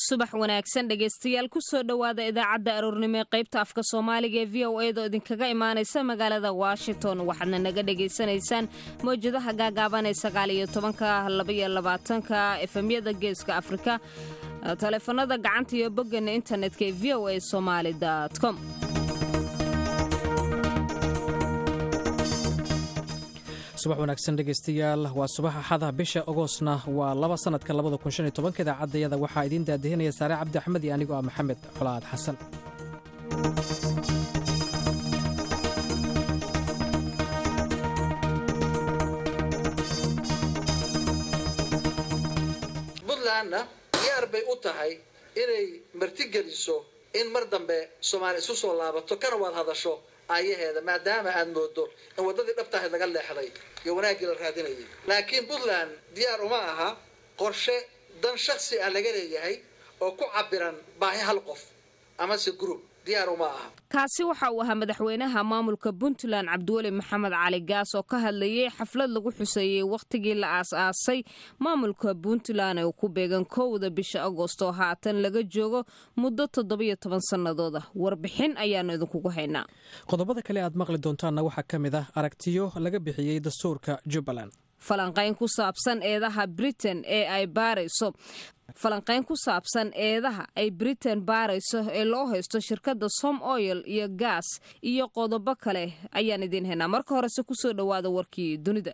subax wanaagsan dhegaystayaal kusoo dhowaada idaacadda aroornimo ee qaybta afka soomaaliga ee v o edo idinkaga imaanaysa magaalada washington waxaadna naga dhagaysanaysaan mawjadaha gaagaaban ee sagaaliyo tobanka labaiyo labaatanka efemyada geeska afrika taleefanada gacanta iyo boggeena internetka ee v o a somaali com subax wanaagsan dhegaystayaal waa subax axada bisha agoosna waa laba sanadka idaacadayada waxaa idiin daadihinaya saare cabdi axmed iyo anigoo ah maxamed colaad xasan buntlandna diyaar bay u tahay inay martigeliso in mar dambe soomaali isu soo laabato kana waad hadasho aayaheeda maadaama aad moodo in waddadii dhabtahayd laga leexday iyo wanaaggii la raadinayay laakiin puntland diyaar uma aha qorshe dan shaksi ah laga leeyahay oo ku cabiran baahi hal qof amase group diyaar uma aha kaasi waxa uu ahaa madaxweynaha maamulka puntland cabdiweli maxamed cali gaas oo ka hadlayay xaflad lagu xuseeyey wakhtigii la aas-aasay maamulka puntland ee ku beegan kowda bisha agoosto haatan laga joogo muddo toddobiyo toban sannadood ah warbixin ayaanu idinkugu haynaa qodobada kale aad maqli doontaanna waxaa ka mid ah aragtiyo laga bixiyey dastuurka jubbaland falanqayn ku saabsan eedaha britain ee ay baarayso falanqayn ku saabsan eedaha ay britain baarayso ee loo haysto shirkadda som oil iyo gaas iyo qodobo kale ayaan idiin haynaa marka horese kusoo dhowaada warkii dunida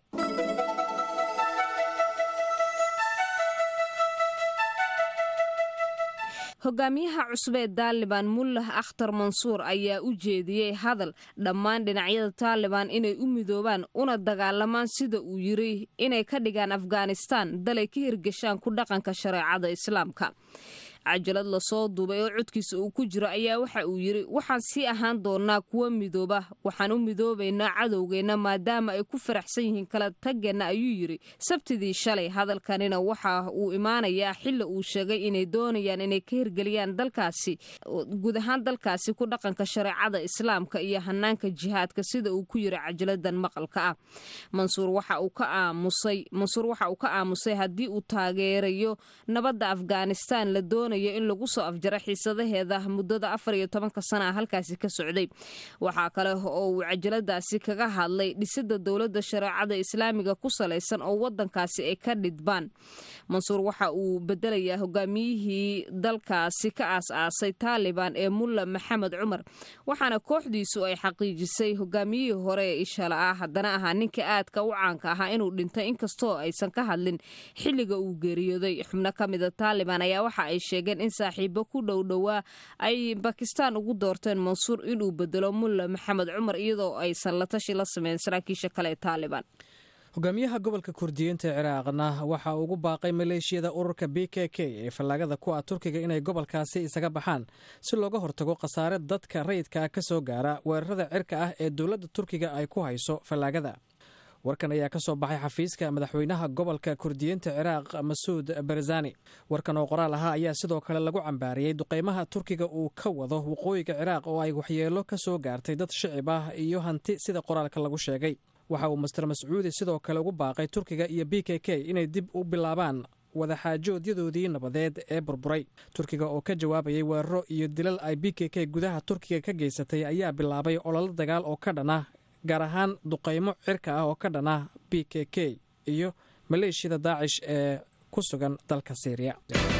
hogaamiyaha cusub ee taaliban mullah akhtar mansuur ayaa u jeediyey hadal dhammaan dhinacyada taaliban inay u midoobaan una dagaalamaan sida uu yiri inay ka dhigaan afghanistan dalay ka hirgashaan ku dhaqanka shareecada islaamka cajalad lasoo duubay oo codkiisa uu ku jiro ayaa waxa uu yidhi waxaan sii ahaan doonaa kuwa midooba waxaan u midoobaynaa cadowgeenna maadaama ay ku faraxsan yihiin kala tageenna ayuu yidhi sabtidii shalay hadalkanina waxa uu imaanayaa xili uu sheegay inay doonayaan inay ka hirgeliyaan dalkaasi guud ahaan dalkaasi ku dhaqanka shareecada islaamka iyo hanaanka jihaadka sida uu ku yiri cajaladan maqalka ah mansuur waxa uu ka aamusay mansuur waxa uu ka aamusay haddii uu taageerayo nabadda afghanistan la doonay in lagu soo afjara xiisadaheeda muddada afar iyo tobanka sana a halkaasi ka socday waxaa kale oo uu cajaladaasi kaga hadlay dhisida dowladda shareecada islaamiga ku salaysan oo wadankaasi ay ka dhidbaan mansuur waxa uu bedelayaa hogaamiyihii dalkaasi ka aas-aasay taaliban ee mulla maxamed cumar waxaana kooxdiisu ay xaqiijisay hogaamiyihii hore ee ishala ah haddana ahaa ninka aadka u caanka ahaa inuu dhintay inkastoo aysan ka hadlin xilliga uu geeriyooday xubno ka mida taaliban ayaa waxa ay sheegeen in saaxiibo ku dhow dhowaa ay bakistaan ugu doorteen mansuur inuu bedelo mulla maxamed cumar iyadoo aysan la tashi la sameyn saraakiisha kale ee taaliban hogaamiyaha gobolka kurdiyiinta ee ciraaqna waxa uu ugu baaqay maleeshiyada ururka b k k ee fallaagada ku ah turkiga inay gobolkaasi isaga baxaan si looga hortago khasaare dadka rayidka ah ka soo gaara weerarada cirka ah ee dowladda turkiga ay ku hayso fallaagada warkan ayaa ka soo baxay xafiiska madaxweynaha gobolka kurdiyiinta ciraaq masuud barzani warkan oo qoraal ahaa ayaa sidoo kale lagu cambaariyey duqeymaha turkiga uu ka wado waqooyiga ciraaq oo ay waxyeelo ka soo gaartay dad shicib ah iyo hanti sida qoraalka lagu sheegay waxa uu master mascuudi sidoo kale ugu baaqay turkiga iyo b k k inay dib u bilaabaan wadaxaajoodyadoodii nabadeed ee burburay turkiga oo ka jawaabayay weeraro iyo dilal ay b k k gudaha turkiga ka geysatay ayaa bilaabay ololo dagaal oo ka dhana gaar ahaan duqaymo cirka ah oo ka dhana b k k iyo maleeshiyada daacish ee ku sugan dalka syriya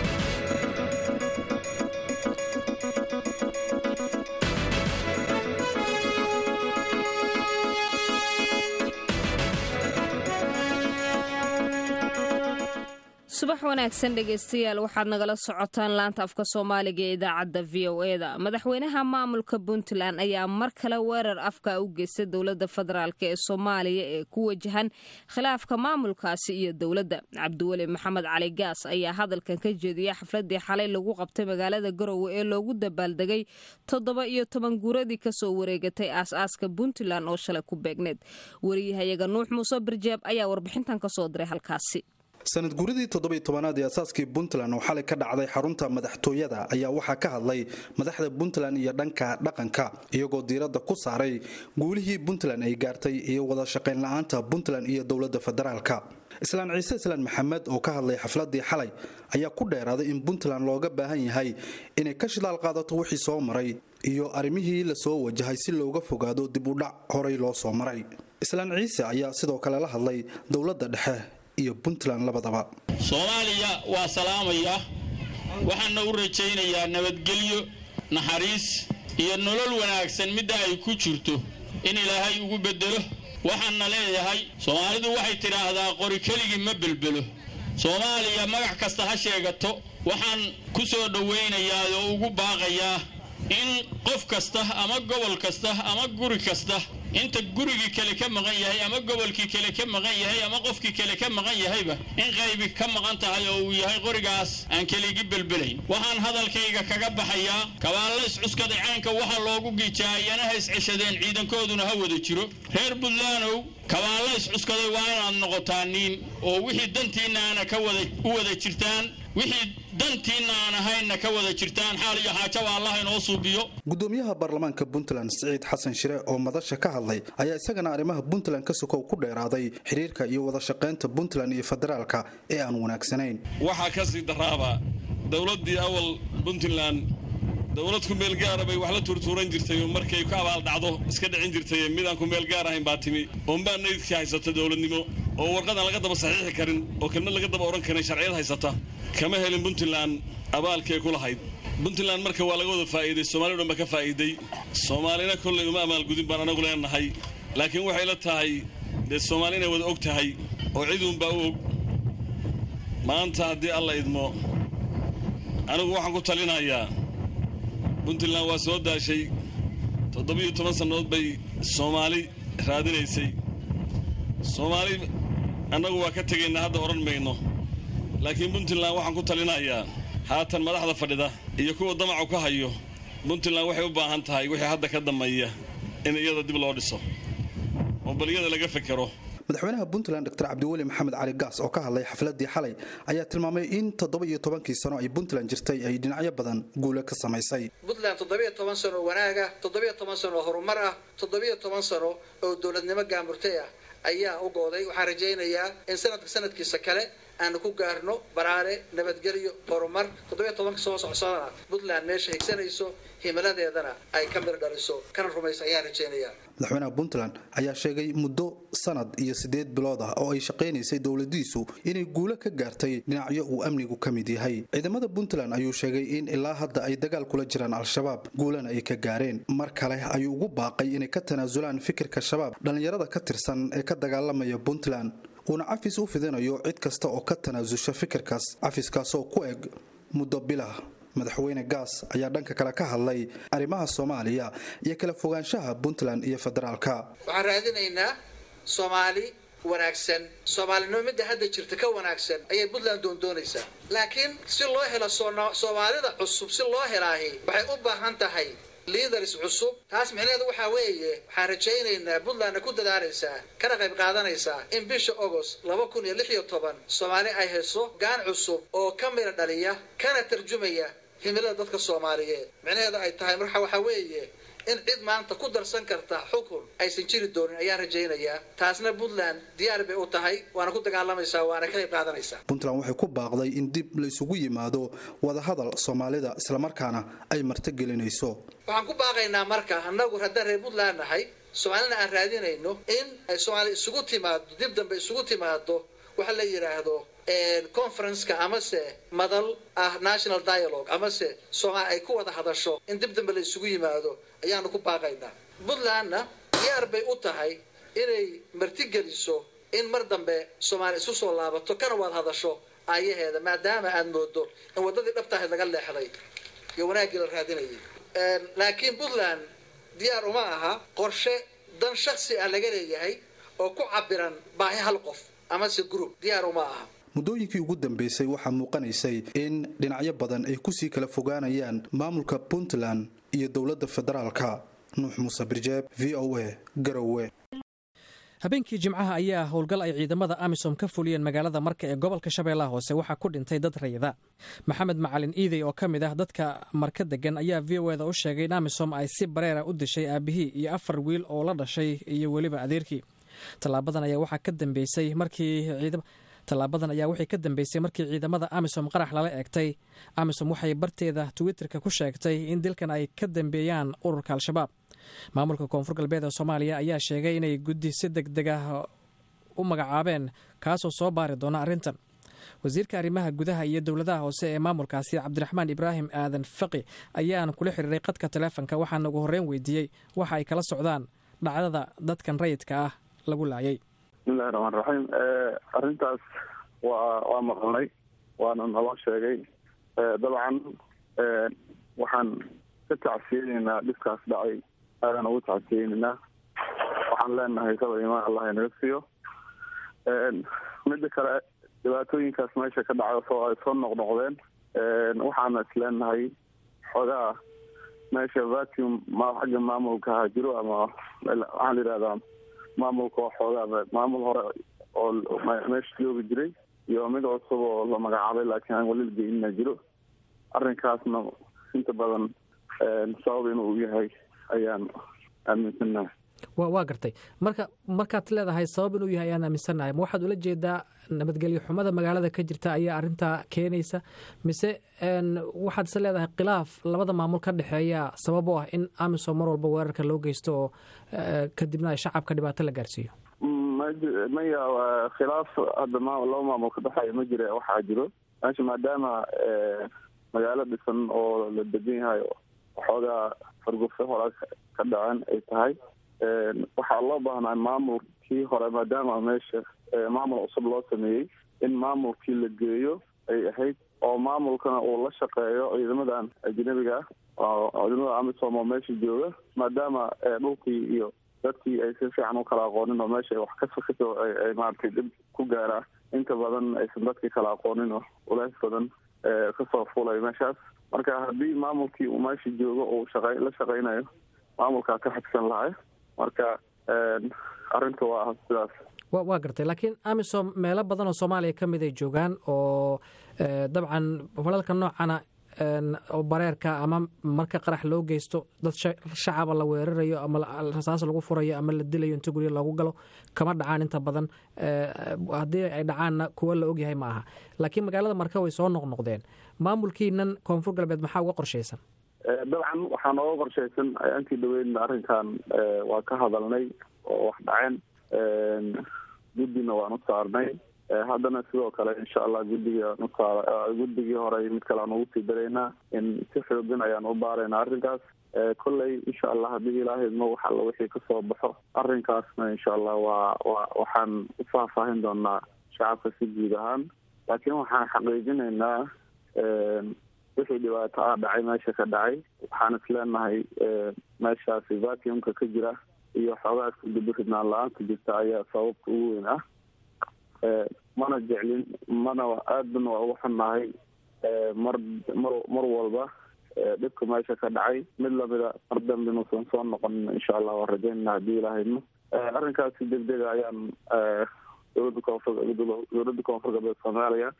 subax wanaagsan dhegaystayaal waxaad nagala socotaan laanta afka soomaaliga ee idaacadda v o eda madaxweynaha maamulka puntland ayaa mar kale weerar afka u geystay dowladda federaalk ee soomaaliya ee ku wajahan khilaafka maamulkaasi iyo dowladda cabdiweli maxamed cali gaas ayaa hadalkan ka jeediyay xafladii xalay lagu qabtay magaalada garowe ee loogu dabaaldegay toddoba iyo toban guuradii kasoo wareegatay aas-aaska puntland oo shalay ku beegneed wariyahayaga nuux muuse barjeeb ayaa warbixintan kasoo diray halkaasi sanad guuradii toddobiy tobanaad ee asaaskii puntland oo xalay ka dhacday xarunta madaxtooyada ayaa waxaa ka hadlay madaxda puntland iyo dhanka dhaqanka iyagoo diiradda ku saaray guulihii puntland ay gaartay iyo wada shaqayn la-aanta puntland iyo dowladda federaalka islaan ciise islaan maxamed oo ka hadlay xafladii xalay ayaa ku dheeraaday in puntland looga baahan yahay inay ka shidaal qaadato wixii soo maray iyo arrimihii lasoo wajahay si looga fogaado dib u dhac horay loo soo maray islaan ciise ayaa sidoo kale la hadlay dowladda dhexe iyo puntland labadaba soomaaliya waa salaamaya waxaana u rajaynayaa nabadgelyo naxariis iyo nolol wanaagsan midda ay ku jirto in ilaahay ugu beddelo waxaanna leeyahay soomaalidu waxay tidhaahdaa qori keligii ma belbelo soomaaliya magac kasta ha sheegato waxaan ku soo dhowaynayaa oo ugu baaqayaa in qof kasta ama gobol kasta ama guri kasta inta gurigii kale ka maqan yahay ama gobolkii kale ka maqan yahay ama qofkii kale ka maqan yahayba in qaybi ka maqan tahay oo uu yahay qorigaas aan keligi belbelayn waxaan hadalkayga kaga baxayaa kabaalla iscuskaday caynka waxaa loogu giijaa iyana ha isceshadeen ciidankooduna ha wada jiro reer buntlandow kabaalla iscuskaday waa inaad noqotaa niin oo wixii dantiinna aana ka wada u wada jirtaan wixii dantiinna aan ahaynna ka wada jirtaan xaal iyo xaajaba allah inoo suubiyo gudoomiyaha baarlamaanka puntland siciid xasan shire oo madasha ka hadlay ayaa isagana arrimaha puntland ka sokow ku dheeraaday xiriirka iyo wada shaqaynta puntland iyo federaalka ee aan wanaagsanayn waxaa ka sii daraaba dowladdii awal puntland dowlad ku meel gaara bay wax la tuurtuuran jirtay oo markay ku abaaldhacdo iska dhicin jirtay midaan ku meel gaar ahayn baa timi oonbaa naydkii haysata dowladnimo oo warqadaan laga daba saxiixi karin oo kelmad laga daba odhan karin sharciyad haysata kama helin puntland abaalkay ku lahayd puntland marka waa laga wada faa'iiday soomaliya dhan ba ka faa'iiday soomaalina kollay uma amaalgudin baan anagu leenahay laakiin waxay la tahay dee soomaali inay wada og tahay oo ciduunbaa u og maanta haddii alla idmo anigu waxaan ku talinayaa puntland waa soo daashay toddobiyo toban sannadood bay soomaali raadinaysay soomaali annagu waa ka tegaynaa hadda odhan mayno laakiin puntland waxaan ku talinayaa haatan madaxda fadhida iyo kuwa damacu ka hayo puntland waxay u baahan tahay wixii hadda ka dambeeya in iyada dib loo dhiso oo bal iyada laga fekero madaxweynaha puntland dr cabdiweli maxamed cali gaas oo ka hadlay xafladii xalay ayaa tilmaamay in toddoba iyo tobankii sano ay puntland jirtay ay dhinacyo badan guule ka samaysay puntland toddobiyo toban sano oo wanaaga toddobiyo toban sano oo horumar ah toddobiyo toban sano oo dowladnimo gaamurtay ah ayaa u gooday waxaan rajaynayaa in sanadka sanadkiisa kale aanu ku gaarno baraare nabadgelyo horumar toddobiyo tobanka soo socsadana puntland meesha higsanayso himiladeedana ay ka mir dhaliso kana rumaysa ayaan rajaynayaa madaxweynaha puntland ayaa sheegay muddo sanad iyo siddeed bilood ah oo ay shaqaynaysay dowladiisu inay guulo ka gaartay dhinacyo uu amnigu ka mid yahay ciidamada puntland ayuu sheegay in ilaa hadda ay dagaal kula jiraan al-shabaab guulana ay ka gaareen mar kale ayuu ugu baaqay inay ka tanaasulaan fikirka shabaab dhallinyarada ka tirsan ee ka dagaalamaya puntland uuna cafis u fidinayo cid kasta oo ka tanaasusha fikirkaas cafiskaasoo ku eg muddo bilah madaxweyne gaas ayaa dhanka kale ka hadlay arrimaha soomaaliya iyo kala fogaanshaha puntland iyo federaalka waxaan raadinaynaa soomaali wanaagsan soomaalinimo midda hadda jirta ka wanaagsan ayay puntland doondoonaysaa laakiin si loo helo soomaalida cusub si loo helaahi waxay u baahan tahay liidars cusub taas micnaheedu waxaa weeye waxaan rajaynaynaa puntlandna ku dadaalaysaa kana qayb qaadanaysaa in bisha agost laba kun iyo lix iyo toban soomaali ay hayso gaan cusub oo ka mida dhaliya kana tarjumaya himilada dadka soomaaliyeed micnaheedu ay tahay marka waxaa weeye in cid maanta ku darsan karta xukun aysan jiri doonin ayaan rajaynayaa taasna puntland diyaar bay u tahay waana ku dagaalamaysaa waana ka qayb qaadanaysaa puntland waxay ku baaqday in dib laysugu yimaado wadahadal soomaalida islamarkaana ay martigelinayso waxaan ku baaqaynaa marka annagu haddaan reer puntland nahay soomaalina aan raadinayno in ay soomaali isugu timaado dib dambe isugu timaado waxa la yidhaahdo conferenceka amase madal ah national dialogue amase soomaali ay ku wada hadasho in dib dambe la isugu yimaado ayaanu ku baaqaynaa puntlandna diyaar bay u tahay inay martigeliso in mar dambe soomaali isu soo laabato kana wada hadasho aayaheeda maadaama aad moodo in waddadii dhabtaahayd laga leexday iyo wanaaggii la raadinayay laakiin puntland diyaar uma aha qorshe dan shaksi ah laga leeyahay oo ku cabiran baahi hal qof amase group diyaar uma aha muddooyinkii ugu dambeysay waxaa muuqanaysay in dhinacyo badan ay kusii kala fogaanayaan maamulka puntland iyo dowladda federaalka nuux muuse birjeeb v o a garowe habeenkii jimcaha ayaa howlgal ay ciidamada amisom ka fuliyeen magaalada marka ee gobolka shabeellaha hoose waxaa ku dhintay dad rayida maxamed macalin iidey oo ka mid ah dadka marka degan ayaa v o eda u sheegay in amisom ay si bareera u dishay aabihii iyo afar wiil oo la dhashay iyo weliba adeerkii tallaabadan ayaa waxaa ka dambeysay markii tallaabadan ayaa waxay ka dambeysay markii ciidamada amisom qarax lala eegtay amisom waxay barteeda twitterka ku sheegtay in dilkan ay ka dambeeyaan ururka al-shabaab maamulka koonfur galbeed ee soomaaliya ayaa sheegay inay guddi si deg deg ah u magacaabeen kaasoo soo baari doona arrintan wasiirka arrimaha gudaha iyo dowladaha hoose ee maamulkaasi cabdiraxmaan ibraahim aadan faqi ayaan kula xiriiray qadka taleefonka waxaana ugu horreyn weydiiyey waxa ay kala socdaan dhacdada dadkan rayidka ah lagu laayay bismillahi raxmaan raxiim arrintaas waa waa maqalnay waana naloo sheegay dabcan waxaan ka tacsiyeyneynaa dhibkaas dhacay aadaan ugu tacsiyeyneynaa waxaan leenahay saba imaan allah inaga siiyo midda kale dhibaatooyinkaas meesha ka dhacay soo ay soo noqnoqdeen waxaana isleenahay xoogaa meesha vacuum ma xagga maamulka ha jiro ama waxaan la yidhahdaa maamulka oo xoogaa maamul hore oo meesha joogi jiray iyo mid cusub oo la magacaabay laakiin aan weli lageynina jiro arrinkaasna inta badan sabab inuu yahay ayaan aaminsanahay wa waa gartay marka markaad leedahay sabab inuu yahay ayaan aaminsannahay ma waxaad ula jeedaa nabadgelyo xumada magaalada ka jirta ayaa arrintaa keenaysa mise waxaad is leedahay khilaaf labada maamul ka dhexeeya sabab u ah in amisom mar walba weerarka loo geysto oo kadibna shacabka dhibaato la gaarsiiyo maya khilaaf hadda laba maamul ka dhexeeya ma jira waxaa jiro meesha maadaama magaalo dhisan oo la degan yahay waxoogaa fargufo hore ka dhaceen ay tahay waxaa loo baahnaa maamulkii hore maadaama meesha maamul cusub loo sameeyey in maamulkii la geeyo ay ahayd oo maamulkana uu la shaqeeyo ciidamadan ajnabiga ah ciidamada amisom oo meesha jooga maadaama dhulkii iyo dadkii ay si fiican u kala aqoonin oo meesha wax kasoo ay maaragtay dhib ku gaaraa inta badan aysan dadkii kala aqoonin oo ulays badan kasoo fulay meeshaas marka haddii maamulkii uu meesha joogo uu shaqey la shaqeynayo maamulkaa ka xigsan lahay marka arrinta waa sidaas waa gartay laakiin amisom meelo badan oo soomaaliya ka mid ay joogaan oo dabcan falalka noocana oo bareerka ama marka qarax loo geysto dad shacaba la weerarayo ama rasaas lagu furayo ama la dilayo inta gurya loogu galo kama dhacaan inta badan haddii ay dhacaanna kuwa la ogyahay ma aha laakiin magaalada marka way soo noqnoqdeen maamulkiinan koonfur galbeed maxaa uga qorshaysan dabcan waxaa nooga qorshaysan intii dhaweyn arrinkan waa ka hadalnay oo wax dhaceen guddina waan u saarnay haddana sidoo kale insha allah guddiga nusaar guddigii hore mid kale aan ugu sii daraynaa in si xoogan ayaan u baaraynaa arrinkaas kolley insha allah haddii ilaahaymo wax alla wixii kasoo baxo arrinkaasna insha allah waa wa waxaan u faahfaahin doonaa shacabka si guud ahaan laakiin waxaan xaqiijinaynaa wixii dhibaato ah dhacay meesha ka dhacay waxaan isleenahay meeshaasi vacuumka ka jira iyo xoogaas kudaba ridnaan la-aanta jirta ayaa sababka ugu weyn ah mana jeclin mana aadana waa ugu xunnahay mar mar mar walba dhibka meesha ka dhacay mid lamida mar dambe inuusan soo noqonin insha allah waan rajaynana haddii ilaahayno arrinkaasi deg dega ayaan dowladda koonfur dowladda koonfur galbeed soomaaliya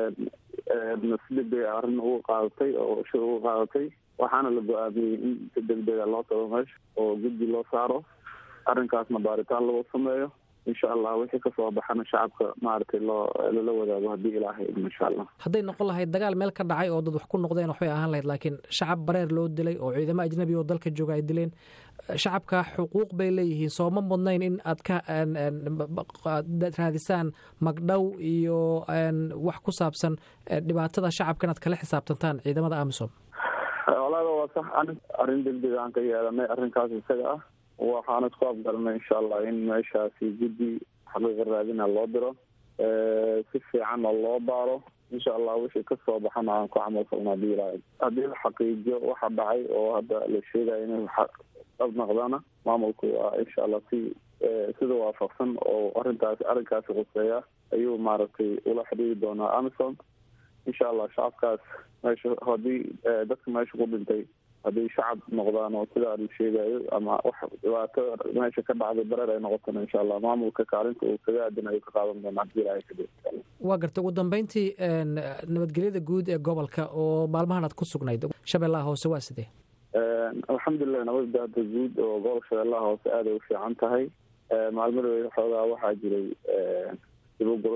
si deg dega arrin ugu qaadatay oo shir ugu qaadatay waxaana la go-aamiyey in si deg dega loo tago meesha oo guddi loo saaro arrinkaasna baaritaan lagu sameeyo insha allah wixii kasoo baxana shacabka maaragtay loo lala wadaago haddii ilaahay idmo insha allah hadday noqon lahayd dagaal meel ka dhacay oo dad wax ku noqdeen waxbay ahaan lahayd laakiin shacab bareer loo dilay oo ciidamo ajnabi oo dalka jooga ay dileen shacabka xuquuq bay leeyihiin sooma mudnayn in aad ka raadisaan magdhow iyo wax ku saabsan dhibaatada shacabka inaad kala xisaabtantaan ciidamada amisom walaada waa sax arrin deg deg aan ka yeelanay arrinkaas isaga ah waxaan isku afgaranay insha allah in meeshaasi guddi xaqiiqa raadina loo diro si fiican oo loo baaro insha allah wixii kasoo baxana aan ku camal falno hadii ilaahay haddii la xaqiijiyo waxa dhacay oo hadda la sheegayo inay dhab naqdana maamulku waa insha allah si sida waafaqsan oo arrintaas arrinkaasi quseeya ayuu maaragtay ula xidhiiri doonaa amison insha allah shacabkaas meesha haddii dadka meesha ku dhintay hadday shacab noqdaan oo sidaa la sheegayo ama wax dhibaato meesha ka dhacday bareer ay noqotona insha allah maamulka kaalinta uu kaga aadan ayuu ka qaadan doonaa hadii ilaahay kadib waa gartay ugu dambeyntii nabadgelyada guud ee gobolka oo maalmahan aad ku sugnayd shabeellaha hoose waa sidee alxamdulilah nabadda hadda guud oo gobolka shabeellaha hoose aaday u fiican tahay maalmadooda xoogaa waxaa jiray diboguro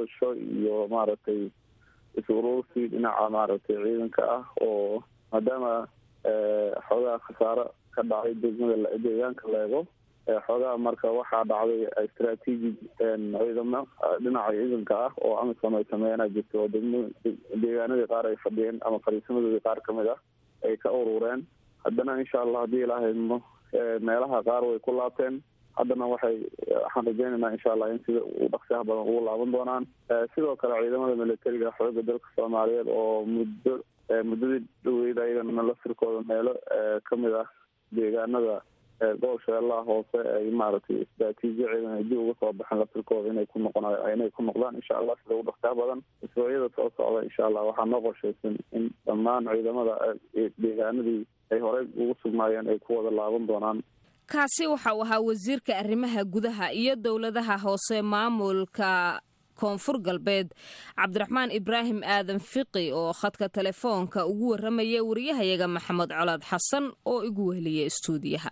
gurasho iyo maaragtay is-uruursi dhinaca maaragtay ciidanka ah oo maadaama xoogaha khasaaro ka dhacay degmada deegaanka leego xoogaha marka waxaa dhacday istraatiiji ciidamo dhinaca ciidanka ah oo amisom ay sameeyana jirta oo degm deegaanadii qaar ay fadhiyeen ama fariisamadoodii qaar kamid ah ay ka urureen haddana insha allah haddii ilaahaymo meelaha qaar way ku laabteen haddana waxay waxaan rajeynaynaa insha allah in sida u dhaqsiyaha badan ugu laaban doonaan sidoo kale ciidamada militariga xooga dalka soomaaliyeed oo muddo muddadii dhaweyd ayagana laftirkooda meelo kamid ah deegaanada gobol shabeellaha hoose ay maaragtay istraatiijiya ciidan ay dib uga soo baxeen laftirkooda inay ku noqon inay ku noqdaan insha allah sida ugu dhaqsiyaha badan isbuucyada soo socda insha allah waxaa noo qorshaysan in dhammaan ciidamada deegaanadii ay horey ugu sugnaayeen ay ku wada laaban doonaan kaasi waxa uu ahaa wasiirka arrimaha gudaha iyo dowladaha hoose maamulka koonfur galbeed cabdiraxmaan ibraahim aadan fiqi oo khadka telefoonka ugu warramaya wariyahayaga maxamed colaad xasan oo igu weheliya istuudiyaha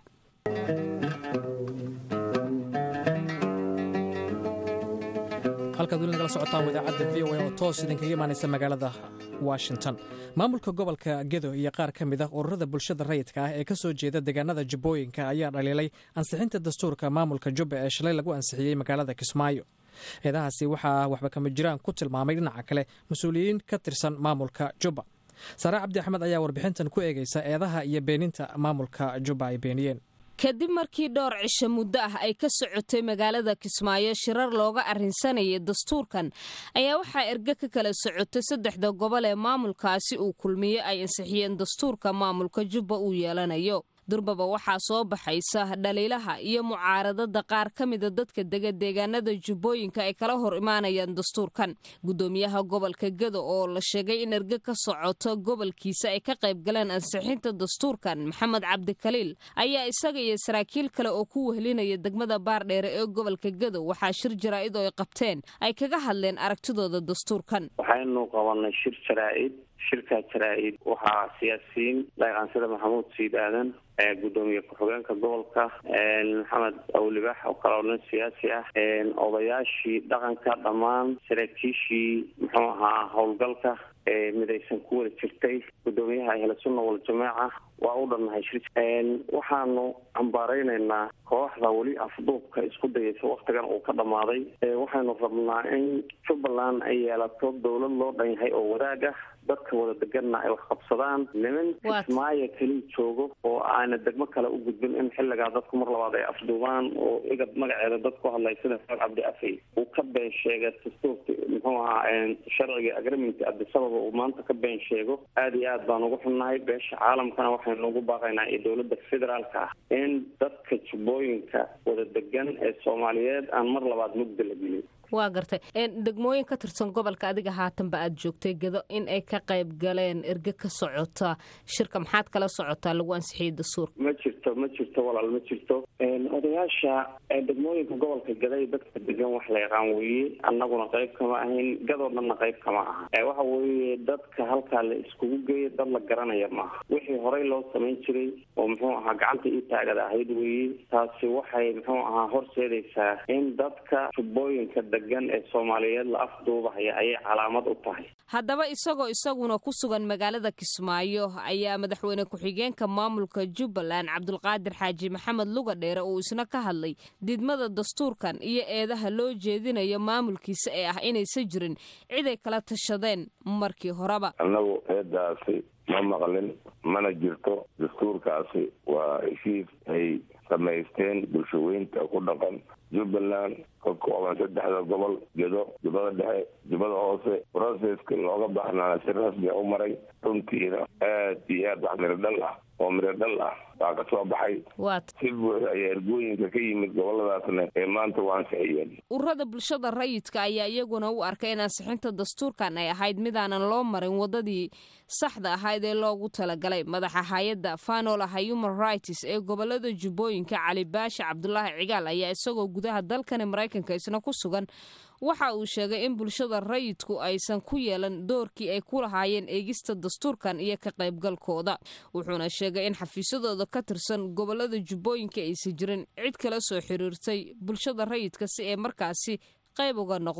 halkaad weli nagala socotaan wadaacadda v o a oo toos idinkaga imaanaysa magaalada washington maamulka gobolka gedo iyo qaar ka mid ah ururada bulshada rayidka ah ee ka soo jeeda deegaanada jubbooyinka ayaa dhaliilay ansixinta dastuurka maamulka jubba ee shalay lagu ansixiyey magaalada kismaayo eedahaasi waxaa waxba kama jiraan ku tilmaamay dhinaca kale mas-uuliyiin ka tirsan maamulka jubba saare cabdi axmed ayaa warbixintan ku eegaysa eedaha iyo beeninta maamulka jubba ay beeniyeen kadib markii dhowr cisho muddo ah ay ka socotay magaalada kismaayo shirar looga arrinsanayay dastuurkan ayaa waxaa erge ka kala socotay saddexda gobol ee maamulkaasi uu kulmiye ay ansixiyeen dastuurka maamulka jubba uu yeelanayo durbaba waxaa soo baxaysa dhaliilaha iyo mucaaradada qaar ka mida dadka dega deegaanada jubbooyinka ay kala hor imaanayaan dastuurkan gudoomiyaha gobolka gedo oo la sheegay in erge ka socoto gobolkiisa ay ka qayb galeen ansixinta dastuurkan maxamed cabdikaliil ayaa isaga iyo saraakiil kale oo ku wehlinaya degmada baardheere ee gobolka gedo waxaa shir jaraa'id oo ay qabteen ay kaga hadleen aragtidooda dastuurkan waxaynu qabanay shir jaraa'id shirkaa jaraa'id waxaa siyaasiyiin dhaqaansada maxamuud siid aadan gudoomiye ku-xigeenka gobolka maxamed awlibax oo kale oo nin siyaasi ah odayaashii dhaqanka dhammaan saraakiishii muxuu ahaa howlgalka midaysan ku wada jirtay gudoomiyaha ahla sunna waljamaaca waa u dhannahay shir waxaanu cambaaraynaynaa kooxda weli afduubka isku dayaysa waktigan uu ka dhammaaday waxaynu rabnaa in jubbaland ay yeelato dowlad loo dhan yahay oo wadaag ah dadka wada deganna ay wax qabsadaan niman kismaayo keliya joogo oo aana degmo kale u gudbin in xilligaa dadku mar labaad ay afduubaan oo igad magaceeda dad ku hadlay sida faal cabdi afay uu ka been sheegay dastuurka muxuu ahaa sharciga agreement abdisababa uu maanta ka been sheego aada iyo aad baan ugu xunnahay beesha caalamkana waxaynu ugu baaqaynaa iyo dowladda federaalka ah in dadka jubbooyinka wada degan ee soomaaliyeed aan mar labaad mugda la gelin waa gartay degmooyin ka tirsan gobolka adiga haatanba aad joogtay gedo in ay ka qayb galeen erge ka socota shirka maxaad kala socotaa lagu ansixiyey dastuurka ma jirto ma jirto walaal ma jirto odayaasha degmooyinka gobolka gaday dadka degan wax la yaqaan weeye annaguna qayb kama ahayn gadoo dhanna qayb kama aha waxa weeye dadka halkaa la iskugu geeya dad la garanaya maaha wixii horey loo samayn jiray oo muxuu ahaa gacanta ii taagada ahayd weeye taasi waxay muxuu ahaa horseedaysaa in dadka jubbooyinka ee soomaaliyeed la afduubahaya ayay calaamad u tahay haddaba isagoo isaguna ku sugan magaalada kismaayo ayaa madaxweyne ku-xigeenka maamulka jubbaland cabdulqaadir xaaji maxamed luga dheere uu isna ka hadlay didmada dastuurkan iyo eedaha loo jeedinayo maamulkiisa ee ah inaysan jirin ciday kala tashadeen markii horeba annagu eedaasi ma maqlin mana jirto dastuurkaasi waa heshiis ay samaysteen bulshaweynta ku dhaqan jubbaland ka kooban saddexda gobol gedo jubbada dhexe jubbada hoose broceska looga baxnaana si rasmia u maray runtiina aad iyo aad wax miro dhal ah oo miro dhal ah baa ka soo baxay si buuxa ayaa ergooyinka ka yimid goboladaasna ee maanta u ansixiyeen ururada bulshada rayidka ayaa iyaguna u arkay in ansixinta dastuurkan ay ahayd midaanan loo marin wadadii saxda ahayd ee loogu talagalay madaxa hay-adda fanolaha human rights ee gobolada jubbooyinka cali baashi cabdulaahi cigaal ayaa isagoo gudaha dalkani maraykanka isna ku sugan waxa uu sheegay in bulshada rayidku aysan ku yeelan doorkii ay ku lahaayeen eegista dastuurkan iyo ka qaybgalkooda wuxuuna sheegay in xafiisyadooda ka tirsan gobolada jubbooyinka aysan jirin cid kala soo xiriirtay bulshada rayidka si ay markaasi qayb uga noqdaan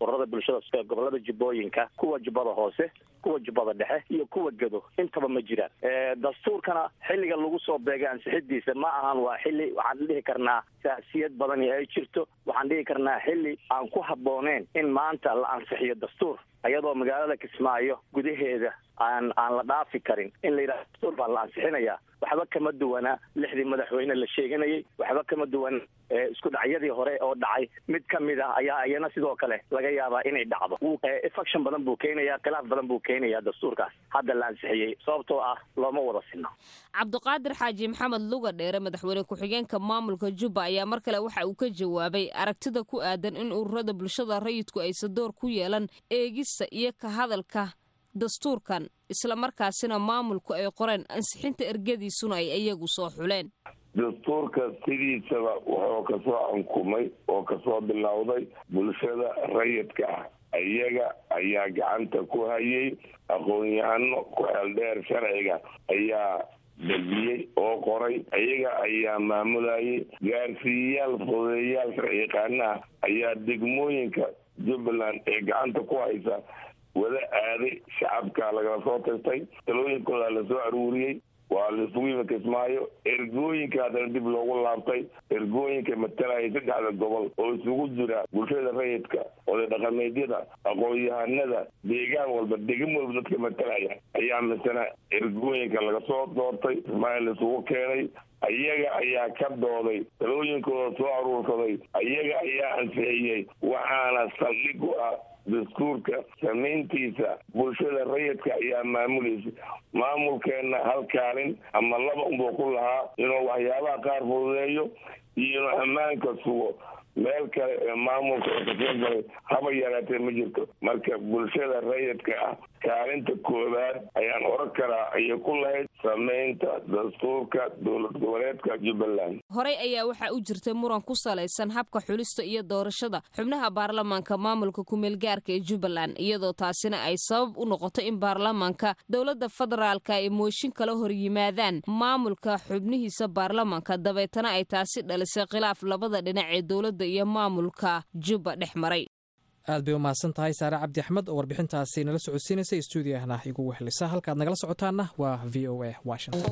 ururada bulshada gobolada jubbooyinka kuwa jubbada hoose kuwa jubbada dhexe iyo kuwa gedo intaba ma jiraan dastuurkana xilliga lagu soo beegay ansixidiisa ma ahan waa xilli waxaan dhihi karnaa saasiyad badani ay jirto waxaan dhihi karnaa xilli aan ku habbooneen in maanta la ansixiyo dastuur iyadoo magaalada kismaayo gudaheeda aan aan la dhaafi karin in la yidhaha dastuur baa la ansixinayaa waxba kama duwana lixdii madaxweyne la sheeganayay waxba kama duwan isku dhacyadii hore oo dhacay mid ka mid ah ayaa iyana sidoo kale laga yaabaa inay dhacdo infection badan buu keenayaa khilaaf badan buu keenayaa dastuurkaas hadda la ansixiyey sababtoo ah looma wada sinno cabdiqaadir xaaji maxamed luga dheere madaxweyne ku-xigeenka maamulka jubba ayaa mar kale waxa uu ka jawaabay aragtida ku aadan in ururada bulshada rayidku aysan door ku yeelan eegista iyo ka hadalka dastuurkan islamarkaasina maamulku ay qoreen ansixinta ergadiisuna ay iyagu soo xuleen dastuurka sidiisaba wuxuu kasoo ankumay oo kasoo bilowday bulshada rayidka ah iyaga ayaa gacanta ku hayay aqoon-yahano ku xeeldheer sharciga ayaa dejiyey oo qoray iyaga ayaa maamulayay gaarsiiyayaal fudeeyayaal sharci yaqaanaha ayaa degmooyinka jubbaland ee gacanta ku haysa wada aaday shacabka lagala soo tagtay talooyinkooda lasoo aruuriyey waa laisugu yimi kismaayo ergooyinka haddana dib loogu laabtay ergooyinka matalaya saddexda gobol oo isugu jira bulshada rayidka oday dhaqameedyada aqoon-yahanada deegaan walba degin walba dadka matalaya ayaa misana ergooyinka laga soo doortay kismaayo laisugu keenay iyaga ayaa ka dooday talooyinkooda soo aruursaday iyaga ayaa ansixiyey waxaana saldhig u ah dastuurka samayntiisa bulshada rayidka ayaa maamulaysa maamulkeenna hal kaalin ama laba unbuu ku lahaa inuu waxyaabaha qaar fududeeyo iyo inuu ammaanka sugo meel kale ee maamulka oo kasoo galay haba yaraatee ma jirto marka bulshada rayidka ah kaalinta koowaad ayaan oran karaa ayay ku lahayd samaynta dastuurka dowlad goboleedka jubbaland horey ayaa waxaa u jirtay muran ku salaysan habka xulista iyo doorashada xubnaha baarlamaanka maamulka kumeelgaarka ee jubbaland iyadoo taasina ay sabab u noqoto in baarlamaanka dowladda federaalka ay mooshin kala hor yimaadaan maamulka xubnihiisa baarlamaanka dabeetana ay taasi dhalisay khilaaf labada dhinac ee dowladda iyo maamulka jubba dhex maray aad bay u mahadsan tahay saare cabdi axmed oo warbixintaasi nala socodsiinaysa stuudiahna igu wehlisa halkaad nagala socotaanna waa v o a washington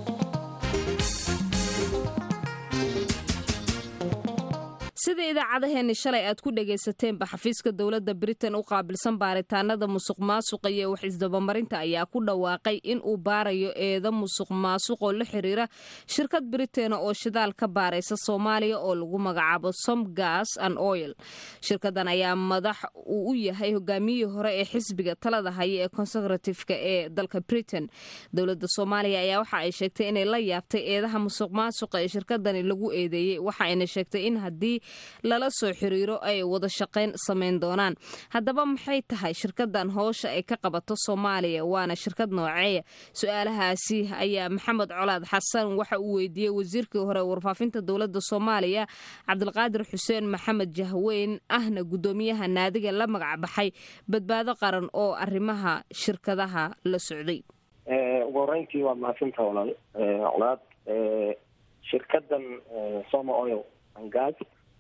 sida idaacadaheenni shalay aad ku dhagaysateenba xafiiska dowladda britain u qaabilsan baaritaanada musuq maasuqa iyo wax isdabamarinta ayaa ku dhawaaqay in uu baarayo eeda musuq maasuq oo la xiriira shirkad britain oo shidaal ka baaraysa soomaaliya oo lagu magacaabo som gas and oil shirkadan ayaa madax uu u yahay hogaamiyihii hore ee xisbiga talada haya ee conservatifeka ee dalka britain dowladda soomaaliya ayaa waxa ay sheegtay inay la yaabtay eedaha musuq maasuqa ee shirkadani lagu eedeeyey waxa ayna sheegtay in haddii lala soo xiriiro ay wada shaqayn samayn doonaan haddaba maxay tahay shirkadan howsha ay ka qabato soomaaliya waana shirkad nooceeya su-aalahaasi ayaa maxamed colaad xasan waxa uu weydiiyey wasiirkii hore warfaafinta dowladda soomaaliya cabdilqaadir xuseen maxamed jahweyn ahna guddoomiyaha naadiga la magac baxay badbaado qaran oo arrimaha shirkadaha la socday ugu horeyntii waad mahadsantaha walaal colaad shirkadan soma oil angas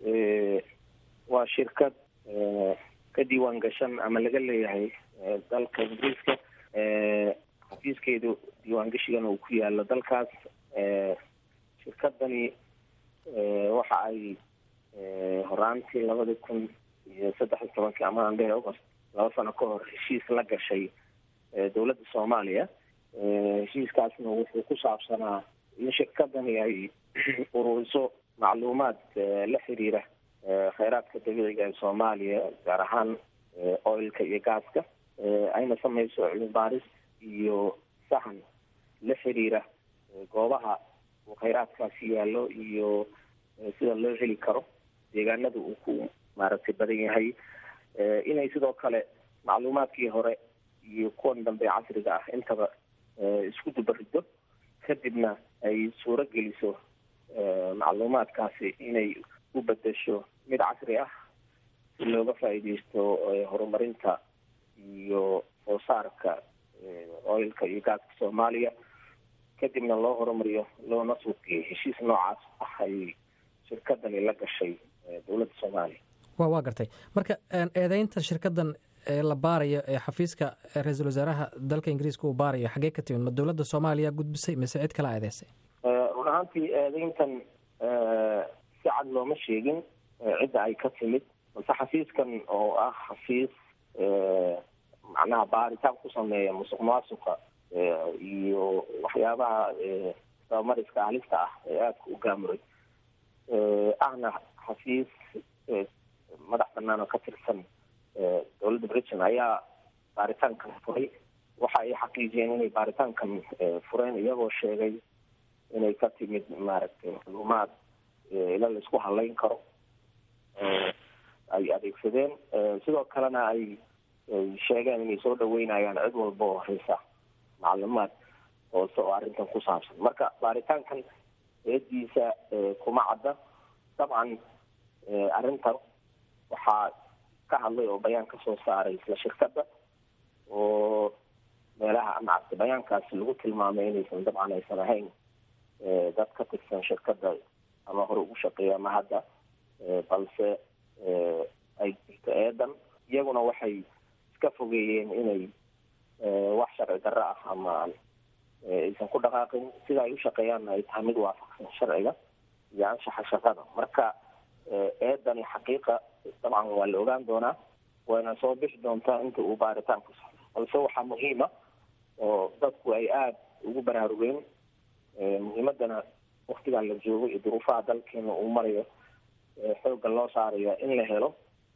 waa shirkad ka diiwaan gashan ama laga leeyahay dalka ingiriiska xafiiskeedu diiwaangashigan uu ku yaalo dalkaas shirkadani waxa ay horaantii labadi kun iyo saddex iyo tobankii ama aan dhehe august laba sano ka hor heshiis la gashay dowladda soomaaliya heshiiskaasna wuxuu ku saabsanaa in shirkadani ay ururiso macluumaad la xiriira kheyraadka dabiiciga ee soomaaliya gaar ahaan oilka iyo gaaska ayna sameyso cilmi baaris iyo sahan la xiriira goobaha uu kheyraadkaasi yaallo iyo sida loo heli karo deegaanada uu ku maaragtay badan yahay inay sidoo kale macluumaadkii hore iyo kuwan dambe casriga ah intaba isku dubarido kadibna ay suuro geliso macluumaadkaasi inay u bedesho mid casri ah si looga faa'iideysto horumarinta iyo soo saarka oilka iyo gaaska soomaaliya kadibna loo horumariyo loona suuqiyo heshiis noocaas ah ay shirkadani la gashay dowladda soomaaliya wa waa gartay marka eedeynta shirkadan ee la baarayo ee xafiiska ra-iisul wasaaraha dalka ingiriiska uu baarayo xaggee ka timid ma dowladda soomaaliya gudbisay mise cid kala eedeysay run ahaantii eedeyntan si cad looma sheegin cidda ay ka timid balse xafiiskan oo ah xafiis macnaha baaritaan ku sameeya musuq maasuqa iyo waxyaabaha dabamariska halista ah ee aadka u gaamuray ahna xafiis madax banaan oo ka tirsan dowladda britain ayaa baaritaankan furay waxa ay xaqiijiyeen inay baaritaankan fureen iyagoo sheegay inay ka timid maaragtay macluumaad ila la isku halayn karo ay adeegsadeen sidoo kalena ay sheegeen inay soo dhaweynayaan cid walba oo haysa macluumaad hoose oo arrintan ku saabsan marka baaritaankan eediisa kuma cadda dabcan arrintan waxaa ka hadlay oo bayaan ka soo saaray isla shirkadda oo meelaha amacagta bayaankaasi lagu tilmaamay inaysan dabcan aysan ahayn dad ka tirsan shirkadda ama hore ugu shaqeeya ama hadda balse ay jirto eedan iyaguna waxay iska fogeeyeen inay wax sharci darro ah ama aysan ku dhaqaaqin sida ay u shaqeeyaanna ay tahay mid waafaqsan sharciga iyo anshaxa shaqada marka eedani xaqiiqa dabcan waa la ogaan doonaa wayna soo bixi doontaa inta uu baaritaanku socdo balse waxaa muhiima oo dadku ay aada ugu baraarugeen muhiimadana waktigan la joogo iyo duruufaha dalkeena uu marayo xoogga loo saarayo in la helo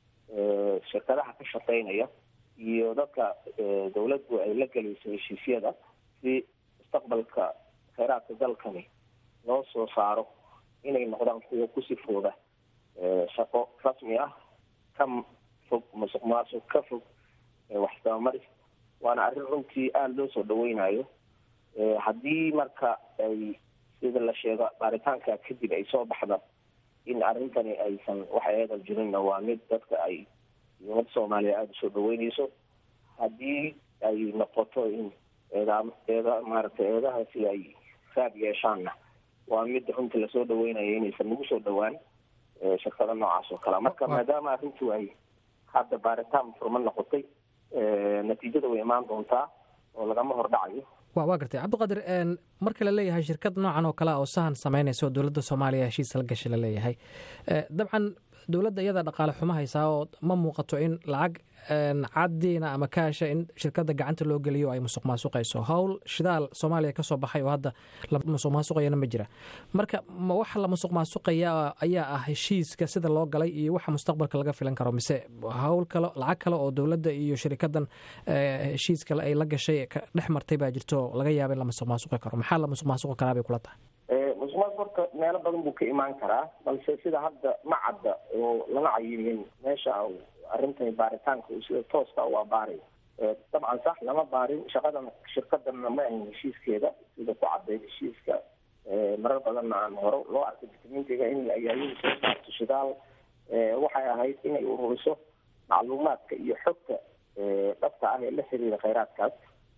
shirkadaha ka shaqeynaya iyo dadka dawladdu ay la gelayso heshiisyada si mustaqbalka kheyraadka dalkani loo soo saaro inay noqdaan kuwa ku sifooda shaqo rasmi ah ka fog musuq maasuq ka fog waxsabamaris waana arrin runtii aada loo soo dhaweynayo haddii marka ay sida la sheego baaritaanka kadib ay soo baxda in arrintani aysan wax eedal jirinna waa mid dadka ay umada soomaaliya aada usoo dhaweyneyso haddii ay noqoto in eedaa eeda maaragtay eedahaasi ay raad yeeshaanna waa mid runtii lasoo dhaweynayo inaysan nagu soo dhawaan shirkada noocaas oo kale marka maadaama arrintu ay hadda baaritaan furma noqotay natiijada way imaan doontaa oo lagama hordhacayo wa waa gartay cabdiqaadir marka la leeyahay shirkad noocan oo kale oo sahan samaynaysa oo dowladda soomaaliya heshiis la gashay la leeyahay dabcan dowladda iyada dhaqaale xumo haysaa oo ma muuqato in lacag caddiina ama kaasha in shirkadda gacanta loo geliyo ay musuq maasuqayso howl shidaal soomaaliya ka soo baxay oo hadda la musuq maasuqayana ma jira marka ma waxa la musuq maasuqaya ayaa ah heshiiska sida loo galay iyo waxa mustaqbalka laga filan karo mise howl kale lacag kale oo dowladda iyo shirikadan heshiiska ay la gashay dhex martay baa jirto laga yaaba in la musuq maasuqi karo maxaa la musuq maasuqi karaa bay kula tahay musuqmaasuq horta meelo badan buu ka imaan karaa balse sida hadda ma cadda oo lama cayimin meesha arrintani baaritaanka uu sida tooska u abaaray dabcan sax lama baarin shaqadan shirkadanna ma ahayn heshiiskeeda sida ku cadday heshiiska marar badanna aan hore loo arkay dokumentiga in ayaayadu soo saarto shidaal waxay ahayd inay ururiso macluumaadka iyo xogta dhabta ah ee la xiriira kheyraadkaas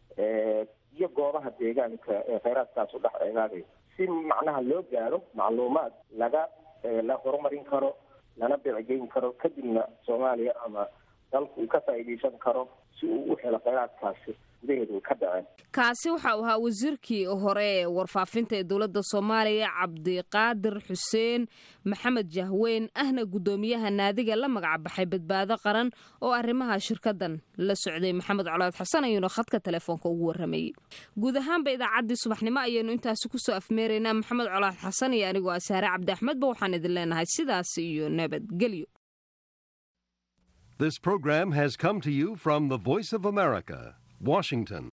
iyo goobaha deegaanka ee kheyraadkaas u dhex eegaagay si macnaha loo gaaro macluumaad laga la horumarin karo lana beecgeyn karo kadibna soomaaliya ama dalku uu ka faa'iidaysan karo si uu u helo kheyraadkaasi gudaheedu ka dhaceen kaasi waxa uu ahaa wasiirkii hore ee warfaafinta ee dowladda soomaaliya cabdiqaadir xuseen maxamed jahweyn ahna guddoomiyaha naadiga la magac baxay badbaado qaran oo arrimaha shirkadan la socday maxamed colaad xasan ayuuna khadka telefoonka ugu waramayey guud ahaanba idaacaddii subaxnimo ayaynu intaasi kusoo afmeeraynaa maxamed colaad xasan iyo anigoo asaare cabdi axmedba waxaan idin leenahay sidaas iyo nabadgelyo This program has come to you from the Voice of America, Washington.